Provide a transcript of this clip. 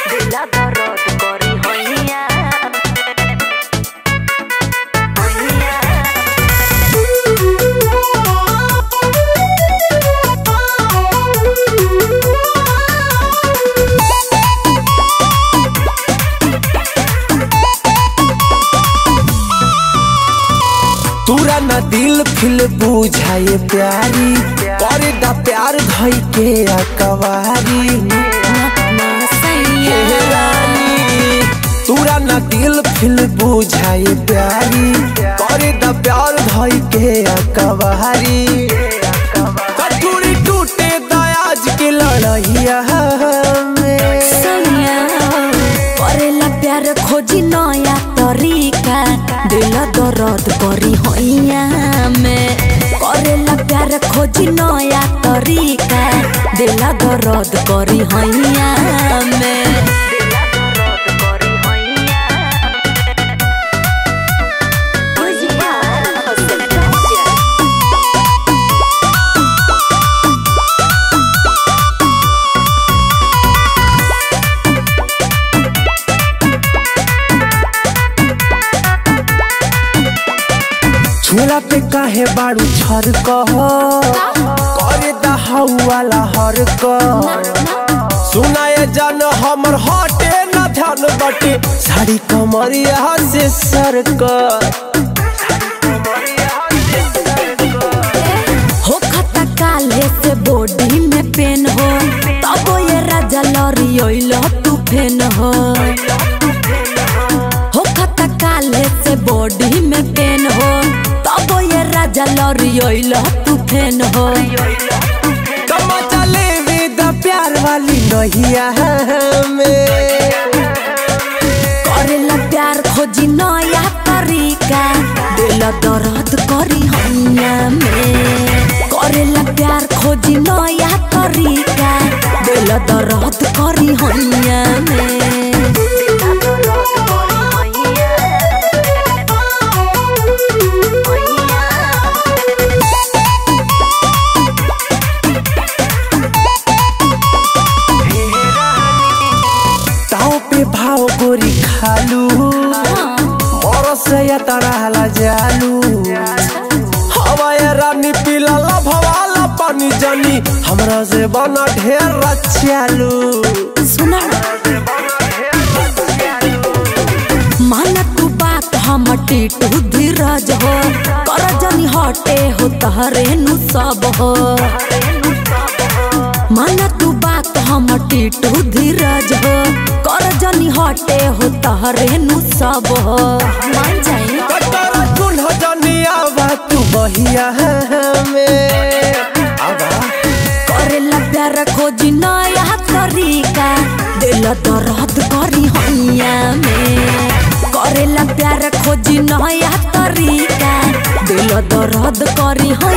दिला दर्द करी हैया हैया तूरा न दिल फिल बुझाए प्यारी करे दा प्यार धई के अकवारी हे रानी तूरा न दिल फिल बुझाए प्यारी करे दा प्यार धई के अकवारी कटोरी टूटे दयाज के लड़ैया में सैया करेला प्यार खोजी नया तरीका दिल दर्द करी हैया में करेला प्यार खोजी नया तरीका दिल दर्द करी हैया में झोला पे काहे बाड़ू छर कह करे दहाउ वाला हर कह सुनाए जन हमर हटे न ध्यान बटे साड़ी कमरिया से सर कर हो खता काले से बॉडी में पेन हो तब ये राजा लरियल तू फेन हो हो खता काले से बॉडी में पेन हो तब ये राजा लरियल तू फेन हो कमा चले विद प्यार वाली नहिया में करेला प्यार खोजी नया तरीका दिल दर्द करी हैया में करेला प्यार खोजी नया तरीका दिल दर्द करी हैया में ताव पे भाव गोरी खालू मरस या तड़ाला जालू हवाए रानी पीला भवाला पानी जानी हमरा से बना ढेर रचालू सुना माना तू बात हम टीटू धीरज हो कर जनी हटे हो तहरे नु सब हो माना तू बात हम टीटू धीरज हो कर जनी हटे हो तहरे नु सब हो मान जाई कटरा चूल्हा जानी आवा तू बहिया में आवा करेला प्यार खोजी नया तरीका दिल दर्द करी हैया में करेला प्यार खोजी नया तरीका दिल दर्द करी हैया